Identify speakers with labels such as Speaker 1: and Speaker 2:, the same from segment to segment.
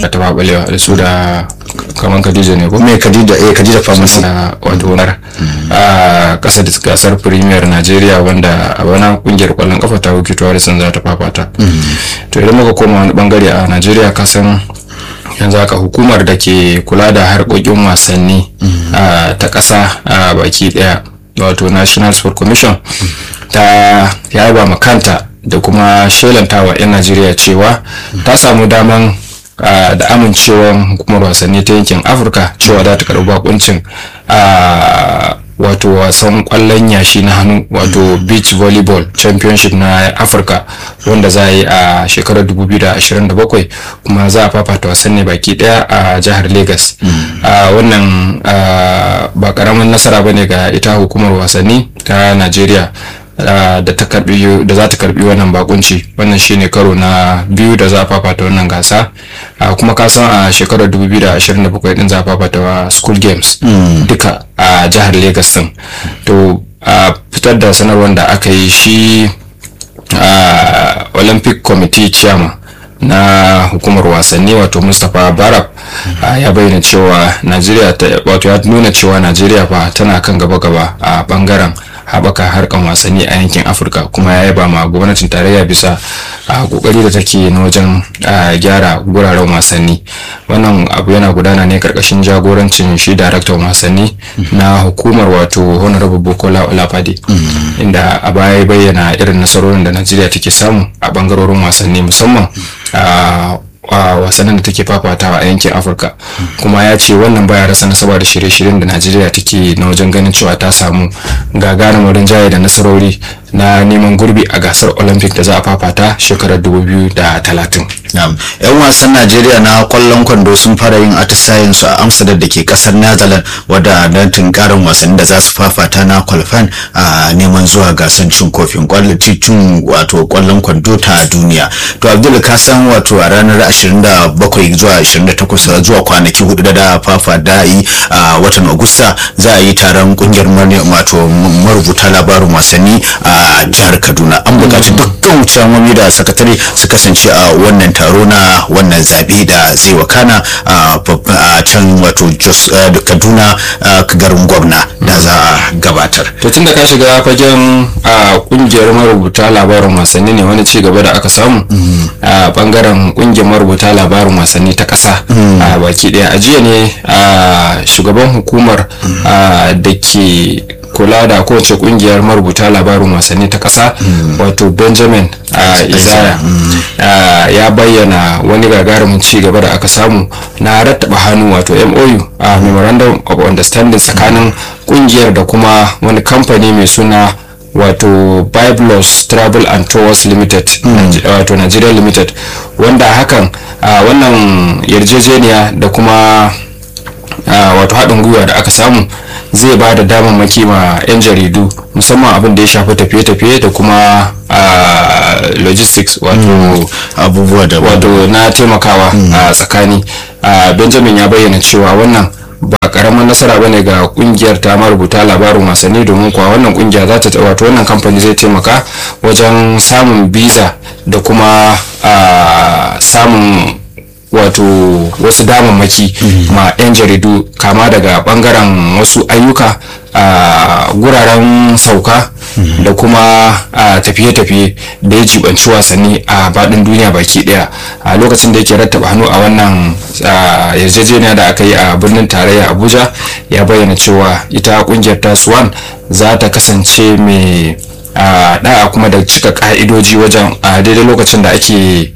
Speaker 1: jami'ar ta babalewa da su da kaman Khadija ne ko
Speaker 2: mai Khadija eh Khadija Pharmacy
Speaker 1: da wato nar a kasa da gasar Premier Nigeria wanda a bana kungiyar kwallon kafa ta Wiki Tourism za ta fafata to idan muka koma wani bangare a Nigeria kasan yanzu haka hukumar da ke kula da harkokin wasanni ta ƙasa a baki ɗaya wato national sport commission ta yaba makanta da kuma shelantawa 'yan najeriya cewa ta samu daman da amincewan hukumar wasanni ta yankin afirka cewa za ta karɓi bakuncin wato wasan kwallon yashi na hannu wato beach volleyball championship na afirka wanda za a yi a shekarar 2027 kuma za a fafata wasan ne baki daya a jihar lagos wannan ba karamin nasara bane ga ita hukumar wasanni ta nigeria da ta karbi da za ta karbi wannan bakunci wannan shine karo na biyu da za a fafata wannan gasa kuma ka san a shekarar 2027 din za a fafata wa school games duka a jihar Lagos din to a fitar da sanarwar da aka yi shi olympic committee chairman na hukumar wasanni wato mustapha barab ya bayyana cewa najeriya wato ya nuna cewa najeriya fa tana kan gaba-gaba a bangaren haɓaka harkan wasanni a yankin afirka kuma ya yaba ma gwamnatin tarayya bisa a kokari da take na wajen gyara guraren wasanni wannan abu yana gudana ne karkashin jagorancin shi daraktan wasanni na hukumar wato honorable bukola olafade inda a baya bayyana irin nasarorin da najeriya take samu a bangarorin wasanni musamman a a wasannin da take fafatawa a yankin afirka kuma ya ce wannan baya rasa nasaba da shirye-shiryen da najeriya take na wajen ganin cewa ta samu gagarumin rinjaye da nasarori na neman gurbi a gasar olympic da za a fafata shekarar 2030
Speaker 2: yan wasan najeriya na kwallon kwando sun fara yin atisayen su a amsterdam da ke kasar netherlands wadda don tunkarin wasanni da za su fafata na kwalfan a neman zuwa gasar cin kofin cin wato kwallon kwando ta duniya to abdul ka san wato a ranar 27 zuwa 28 zuwa kwanaki hudu da da fafa da yi a watan agusta za a yi taron kungiyar wato marubuta labarin wasanni a jihar kaduna an buƙaci dukkan wucin da sakatare su kasance a wannan taro na wannan zaɓe da zai wakana a can wato jos kaduna garin gwamna da za a gabatar
Speaker 1: to tun da ka shiga fagen a kungiyar marubuta labarin wasanni ne wani ci gaba da aka samu a bangaren kungiyar marubuta labarin wasanni ta ƙasa a baki ɗaya a jiya ne a shugaban hukumar da ke kula da kowace kungiyar marubuta labarin wasanni ta ƙasa wato benjamin izaya ya bayyana wani gagarumin ci gaba da aka samu na rattaba hannu wato mou a memorandum of understanding tsakanin kungiyar da kuma wani kamfani mai suna wato biblos travel and tours limited wato nigeria limited wanda hakan wannan yarjejeniya da kuma wato haɗin gwiwa da aka samu zai ba da damammaki ma 'yan jaridu musamman abin da ya shafi tafiye-tafiye da kuma logistics wato
Speaker 2: abubuwa da
Speaker 1: wato na taimakawa a tsakani benjamin ya bayyana cewa wannan ba karamin nasara ba ne ga kungiyar ta marubuta labarin wasanni domin kuwa wannan kungiya za ta wato wannan kamfani zai taimaka wajen samun biza da kuma samun wato wasu damammaki ma 'yan jaridu kama daga bangaren wasu ayyuka a guraren sauka da kuma tafiye-tafiye da ya jibanci wasanni a baɗin duniya baki ɗaya a lokacin da yake rattaba hannu a wannan yarjejeniya da aka yi a birnin tarayya abuja ya bayyana cewa ita kungiyar ta swan za ta kasance mai da'a kuma da cika ka'idoji wajen a daidai lokacin da ake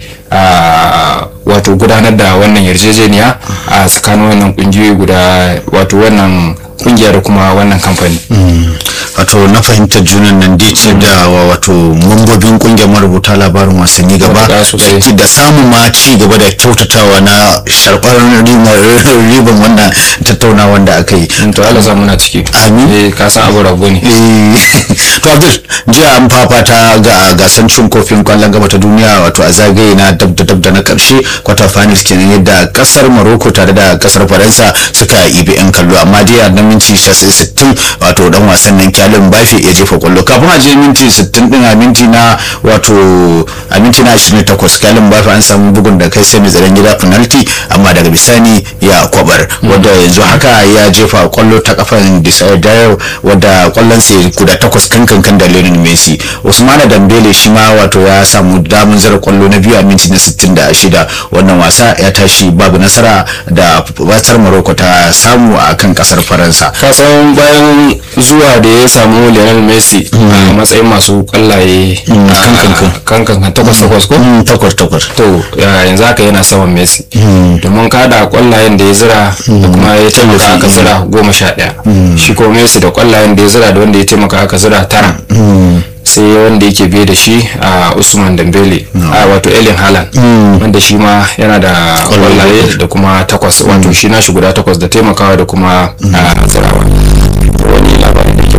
Speaker 1: wato gudanar da wannan yarjejeniya a tsakanin wannan kungiyoyi guda wato wannan kungiya da kuma wannan kamfani
Speaker 2: wato na fahimtar junan nan dai ce da wato mambobin kungiyar marubuta labarin wasanni gaba da samun ma ci gaba da kyautatawa na sharɓar riban wannan tattaunawa da aka yi
Speaker 1: to Allah za muna ciki
Speaker 2: amin
Speaker 1: eh ka san abu rago ne
Speaker 2: to Abdul jiya an fafata ga gasan cin kofin kwallon gaba ta duniya wato a zagaye na dab da dab da na karshe quarter finals kenan yadda kasar Morocco tare da kasar Faransa suka ibi yan kallo amma dai nan minti 60 wato dan wasan nan kyalin bafe ya jefa kwallo kafin a je minti 60 din a minti na wato a minti na 28 kyalin bafe an samu bugun da kai sai mai tsaron gida penalty amma daga bisani ya kwabar wanda yanzu haka ya jefa kwallo ta kafan Desire Dayo wadda kwallon sai guda takwas kan kan da Lionel Messi Usmana Dambele shi ma wato ya samu damun zara kwallo na biyu a minti na 66 wannan wasa ya tashi babu nasara da watar Morocco ta samu a kan kasar Faransa
Speaker 1: kasan bayan zuwa da ya samu Lionel Messi a matsayin masu kwallaye kan kan takwas takwas ko
Speaker 2: takwas takwas
Speaker 1: to yanzu haka yana saman Messi domin kada kwallayen da ya zira da kuma ya taimaka aka zira goma sha ɗaya shi ko Messi da kwallayen da ya zira da wanda ya taimaka aka zira tara sai wanda yake biye da shi a usman dambele a wato elin halan wanda shi ma yana da kwallaye da kuma takwas wato shi nashi guda takwas da taimakawa da kuma zirawa wani labarin da ke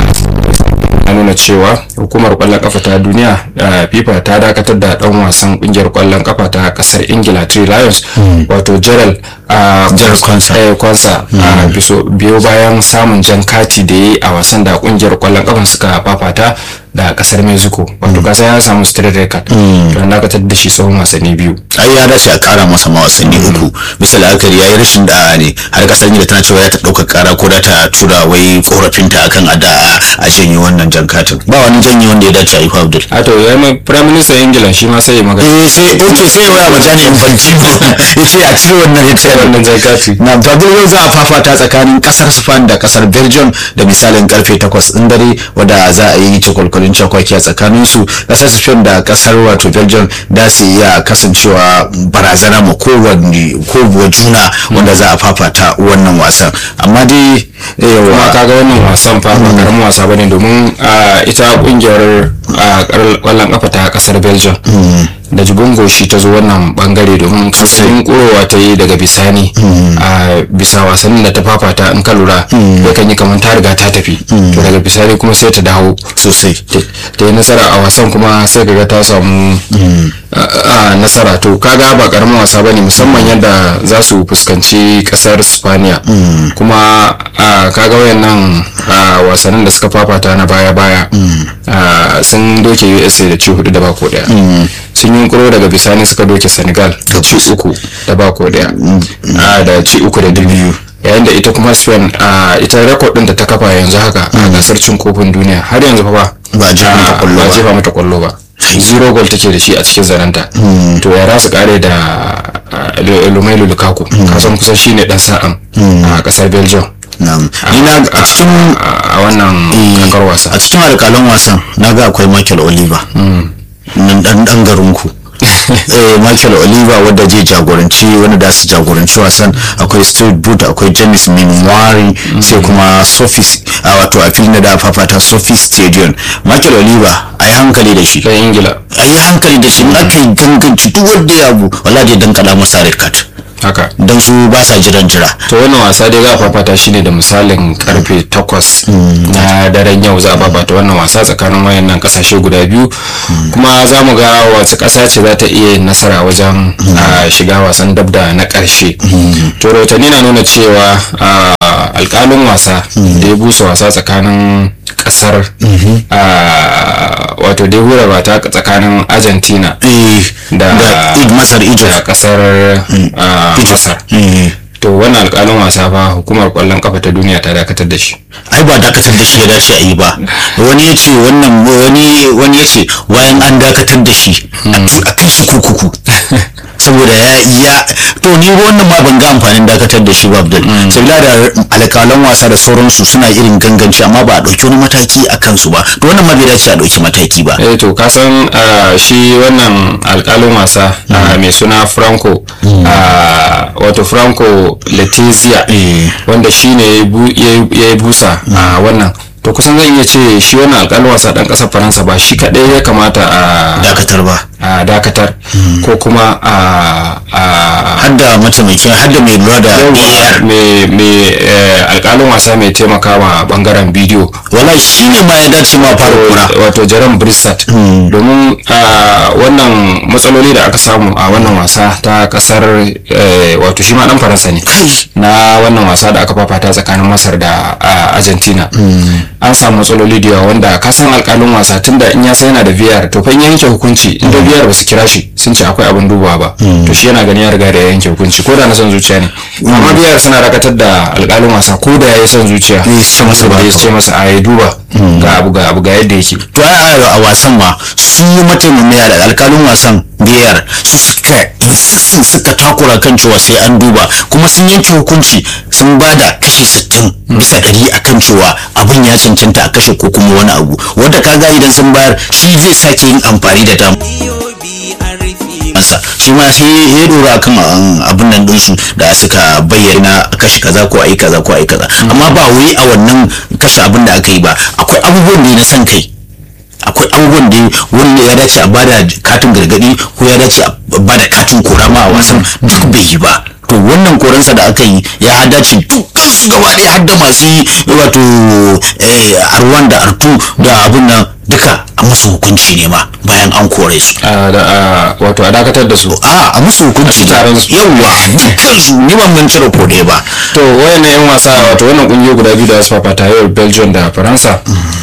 Speaker 1: ya nuna cewa hukumar kwallon kafa ta duniya fifa ta dakatar da dan wasan kungiyar kwallon kafa ta kasar ingila three lions wato gerald kwansa biyo bayan samun jan kati da ya yi a wasan da kungiyar kwallon kafa suka fafata da kasar mexico wato kasa ya samu straight record to an dakatar da shi tsawon wasanni biyu
Speaker 2: ai ya dace a kara masa ma wasanni uku bisa la'akari ya yi rashin da'a ne har kasar da tana cewa ya ta ɗaukar kara ko da ta tura wai korafinta akan ada a janye wannan jan katin ba wani janye wanda ya dace a yi abdul
Speaker 1: a to ya mai prime minister ingila shi ma sai ya magana
Speaker 2: eh sai oke sai ya waya majani infantino ya ce a cire wannan ya ce
Speaker 1: wannan jan kati
Speaker 2: na fadil yau za a fafata tsakanin kasar spain da kasar belgium da misalin karfe 8 din dare wadda za a yi cikwalkwalin cakwaki a tsakanin su kasar spain da kasar wato belgium da su iya kasancewa barazana ma kowanne ko juna wanda za a fafata wannan wasan amma dai
Speaker 1: kuma kaga wannan wasan fa ba karamin wasa bane domin ita kungiyar kwallon kafa ta kasar belgium da jibin goshi ta zo wannan bangare domin kasan kurowa ta yi daga bisani a bisa wasannin da ta fafata in ka lura ya kan yi kamar ta riga ta tafi to daga bisani kuma sai ta dawo
Speaker 2: sosai
Speaker 1: ta yi nasara a wasan kuma sai kaga ta samu nasara to kaga ba karamin wasa bane musamman yadda za su fuskanci kasar spaniya kuma kaga wayannan wasannin da suka fafata na baya-baya sun doke usa da ci hudu da bako daya sun yi kuro daga bisani suka doke senegal da ci uku da bako daya da ci uku da biyu yayin da ita kuma spain ita rekod din da ta kafa yanzu haka a gasar cin kofin duniya har yanzu fa
Speaker 2: ba
Speaker 1: jefa mata kwallo ba zero goal take da shi a cikin zananta to ya su kare da lumailu lukaku kasan kusan shine dan sa'an a kasar belgium
Speaker 2: ina a cikin
Speaker 1: a wannan kakar wasa
Speaker 2: a cikin alƙalan wasan na ga akwai michael oliver nan dan dan garinku eh michael oliver wadda zai jagoranci wanda da su jagoranci wasan akwai stuart boot akwai james minwari sai kuma sophie a wato a filin da fafata sophie stadium michael oliver a yi hankali da shi
Speaker 1: ta ingila
Speaker 2: a yi hankali da shi in aka yi ganganci duk wanda ya abu wala zai dan kada masa red card
Speaker 1: haka
Speaker 2: don su ba sa jiran jira
Speaker 1: to wannan wasa dai za a fafata shi ne da misalin karfe 8 na daren yau za a fafata wannan wasa tsakanin wayannan kasashe guda biyu kuma za mu ga wace kasa ce za ta iya nasara wajen shiga wasan dabda na karshe to rahotanni na nuna cewa alkalin wasa da ya busa wasa tsakanin kasar wato dai hura ba ta tsakanin argentina da
Speaker 2: masar
Speaker 1: da
Speaker 2: egypt
Speaker 1: kasar masar to wannan alkalin wasa fa hukumar kwallon kafa ta duniya ta dakatar da shi
Speaker 2: ai ba dakatar da shi ya dace a yi ba wani ya ce wannan wani wani ya ce wayan an dakatar da shi a kai shi kurkuku saboda ya ya to ni wannan ma ban ga amfanin dakatar da shi ba Abdul sabila da alƙalan wasa da sauransu suna irin ganganci amma ba a ɗauki wani mataki a kansu ba to wannan ma bai dace a ɗauki mataki ba
Speaker 1: eh to ka san shi wannan alkalin wasa mai suna franco wato franco letizia wanda shi ne ya yi busa a wannan to kusan zan iya ce shi wannan alkalin wasa ɗan ƙasar faransa ba shi kaɗai ya kamata a
Speaker 2: dakatar ba
Speaker 1: a dakatar ko kuma a
Speaker 2: hadda mataimakin hadda mai lura da AR
Speaker 1: mai alkalin wasa mai taimakawa bangaren bidiyo
Speaker 2: wala shi ne ma ya dace ma fara kura
Speaker 1: wato jaran brissat domin wannan matsaloli da aka samu a wannan wasa ta kasar wato shi ma dan faransa ne na wannan wasa da aka fafata tsakanin masar da argentina an samu matsaloli da yawa wanda ka san alkalin wasa tunda in ya san yana da vr to fa in ya yanke hukunci in da vr ba su kira shi sun ce akwai abin dubawa ba to shi yana gani ya riga da yanke hukunci ko da na son zuciya ne amma vr suna dakatar da alkalin wasa ko da ya yi son zuciya ya ce masa a yi duba ga abu ga abu ga yadda yake
Speaker 2: to ai a wasan ma su mataimakai da alkalin wasan biyar su suka insistin suka takura kan cewa sai an duba kuma sun yanke hukunci sun ba da kashi sittin bisa ɗari a kan cewa abin ya cancanta a kashe ko kuma wani abu wanda kaga idan sun bayar shi zai sake yin amfani da dama shi ma sai ya dora akan abin nan dinsu da suka bayyana kashe kaza ko ayi kaza ko ayi kaza amma ba wai a wannan kashe abin da aka yi ba akwai abubuwan da na san kai akwai abubuwan da wanda ya dace a bada katin gargadi ko ya dace a bada katin kora ma a wasan duk bai yi ba to wannan koransa da aka yi ya dace dukkan su gaba ɗaya har da masu yi wato arwan da artu da abin nan duka a musu hukunci ne ma bayan an kore su
Speaker 1: wato a dakatar da su
Speaker 2: a a musu hukunci
Speaker 1: taron su.
Speaker 2: yawa dukkan su ni ban ban cire kode ba
Speaker 1: to wayannan yan wasa wato wannan kungiyoyi guda biyu da za su fafata yau belgium da faransa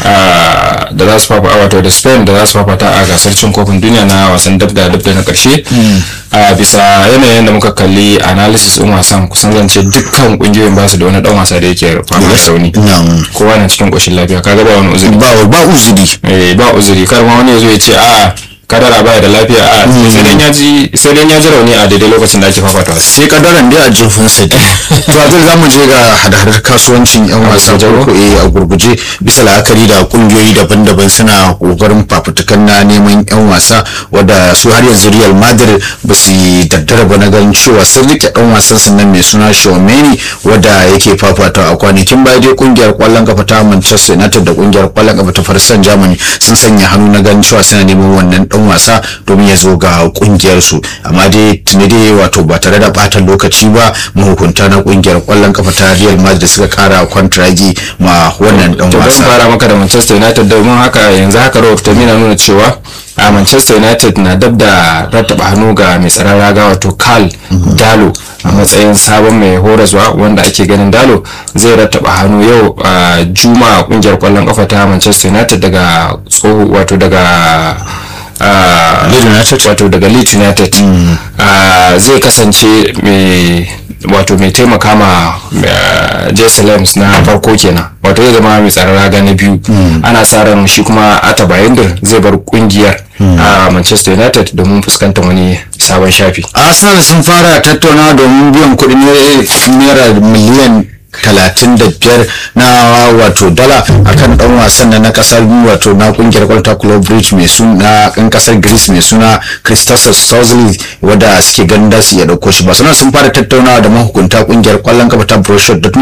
Speaker 1: da za su fafata wato da spain da za su fafata a gasar cin kofin duniya na wasan dab da dab da na karshe a bisa yanayin da muka kalli analysis din wasan kusan zance dukkan kungiyoyin ba su da wani dan wasa da yake fama da rauni
Speaker 2: Na'am.
Speaker 1: kowa na cikin koshin lafiya kaga ba wani uzuri
Speaker 2: ba ba uzuri
Speaker 1: eh ba uzuri kar ma wani ya zo ya ce a kadara baya da lafiya a sai dan ya ji sai dan ya ji rauni a daidai lokacin da ake fafata wasa
Speaker 2: sai kadaran dai a jirfin sa dai to a za mu je ga hada-hadar kasuwancin yan wasa farko eh a gurguje bisa la'akari da kungiyoyi daban-daban suna kokarin fafutukan na neman yan wasa wadda su har yanzu Real Madrid ba su yi daddara ba na ganin cewa sun rike dan wasan su nan mai suna Tchouameni wadda yake fafata a kwanakin baya dai kungiyar kwallon kafa ta Manchester United da kungiyar kwallon kafa ta Farsan Germany sun sanya hannu na ganin cewa suna neman wannan dan wasa domin ya zo ga kungiyar su amma dai tuni dai wato ba tare da bata lokaci ba mahukunta na kungiyar kwallon kafa ta Real Madrid suka kara kwantiragi ma wannan dan
Speaker 1: to don
Speaker 2: wasa
Speaker 1: fara maka da Manchester United domin haka yanzu haka rahotanni na nuna cewa a Manchester United na dab da rattaba hannu ga mai tsaron raga wato Carl Dalo a matsayin sabon mai horaswa wanda ake ganin Dalo zai rattaba hannu yau a Juma'a kungiyar kwallon kafa ta Manchester United daga tsoho wato daga a,
Speaker 2: Leeds United?
Speaker 1: wato daga Leeds United a, zai kasance mai wato mai taimaka ma uh, Jesse Lams na farko kenan wato zai zama mai tsaron raga na biyu ana sa ran shi kuma Ata Bayindir zai bar kungiyar a Manchester United domin fuskantar wani sabon shafi
Speaker 2: Arsenal sun fara tattaunawa domin biyan kuɗin naira miliyan talatin da biyar na wato dala akan dan wasan na kasar wato na kungiyar kwalta club bridge mai suna kan kasar greece mai suna christos sozli wadda suke ganin da su iya dauko shi barcelona sun fara tattaunawa da mahukunta kungiyar kwallon kafa ta borussia dortmund